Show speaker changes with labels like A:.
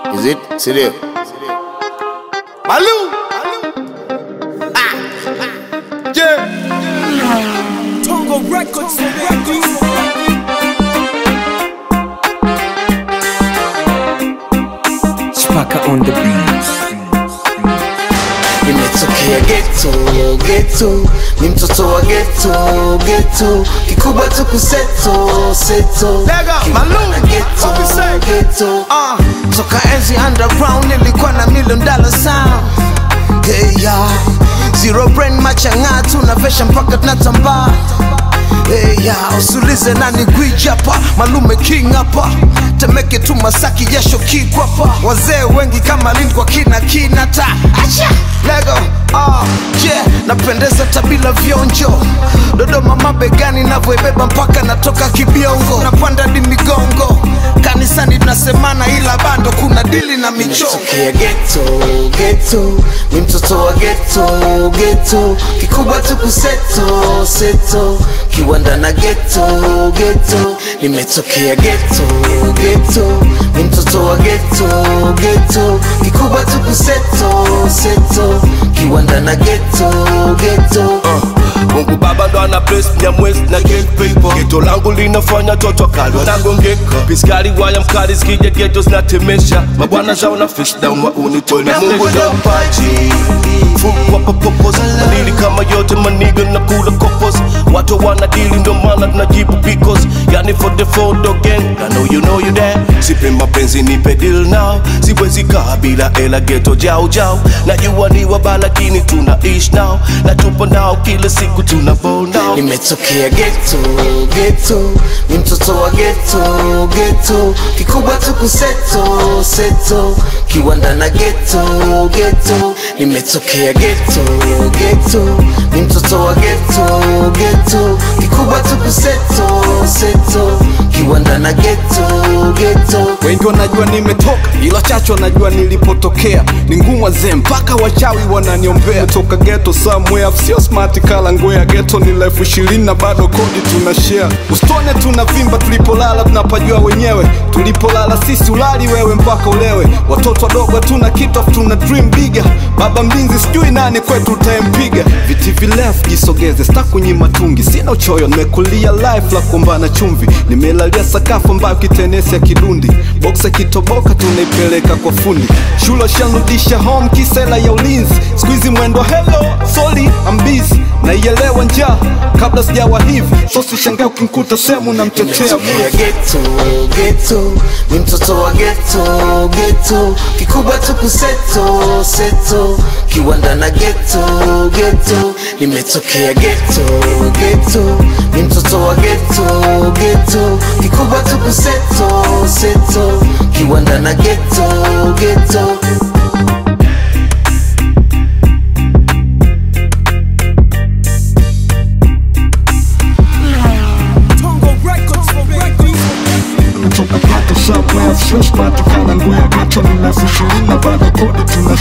A: Is it? Sindio?
B: Malou. Ah. Yeah.
C: Tongo Records, Records.
D: Chipaka on the beats.
A: Nimetokea ghetto, ghetto, ni mtoto wa ghetto, ghetto, kikubwa tu kuseto, seto,
B: Lega,
A: Kiwa
B: Malou,
A: na ghetto,
B: what we say?
A: ghetto,
B: Ah.
A: toka enzi underground nilikuwa na million dollar sound, hey ya, zero brain machang'a tunavesha mpaka tunatambaa Hey, ya, usulize nani gwiji hapa malume king hapa temeke tu masaki jasho kikwapa wazee wengi kama lin kwa kina kinata acha lego ah, yeah, napendeza tabila vionjo dodoma mabegani navyoibeba mpaka natoka kibiongo napanda di migongo kanisani tunasemana ila bando kuna dili na michongo geto geto ni mtoto wa geto geto kikubwa tu kuseto seto kiwanda na geto geto nimetokea geto geto ni mtoto wa geto geto kikubwa tu kuseto seto kiwanda na geto geto
E: Mungu Baba ndo ana bless Nyamwezi na get paper. Geto langu linafanya toto kali wanagongeka, piskari waya mkali zikija geto zinatemesha, mabwana zao na fish down wa unitoni. Mungu ndo mpaji fungwa popopos, madili kama yote maniga na kula kopos, watu wanadili ndo maana tunajibu because, yani for the photo gang, I know you know you there. Sipe mapenzi nipe deal now, siwezi kaa bila ela geto jau jau, najua ni wabaya lakini tunaishi now, na tupo nao kila siku tuna ball now.
A: nimetokea geto geto ni mtoto wa geto geto kikubwa tu kuseto seto kiwanda na geto geto nimetokea geto geto ni mtoto wa geto geto kikubwa tu kuseto seto kiwanda na geto geto
F: wengi wanajua nimetoka ila chacho wanajua nilipotokea ni ngumu wazee mpaka wachawi wananiombea toka geto somewhere sio smart kala ngwea geto ni elfu ishirini na bado kodi tuna share usitone tunavimba tulipolala tunapajua wenyewe tulipolala sisi ulali wewe mpaka ulewe watoto wadogo hatuna kitu afu tuna dream bigger baba mlinzi sijui nani kwetu utayempiga viti virefu jisogeze stakunyima tungi sina uchoyo nimekulia life la kuombana chumvi nimelalia sakafu ambayo kitenesi ya kidundi boksa kitoboka tunaipeleka kwa fundi shule shanrudisha home kisela ya ulinzi skuizi mwendo hello soli ambizi naielewa njaa kabla sijawa hivi sosi shangaa ukimkuta sehemu namtetea
A: nimetokea geto geto ni mtoto wa geto geto kikubwa tu kuseto seto kiwanda na geto geto nimetokea geto geto ni mtoto wa geto geto kikubwa tu kuseto seto kiwanda na geto geto
C: Tongo Records, Records.
F: kutoka pato somewhere sio smart kala ngwea geto ni elfu ishirini na bado kodi tuna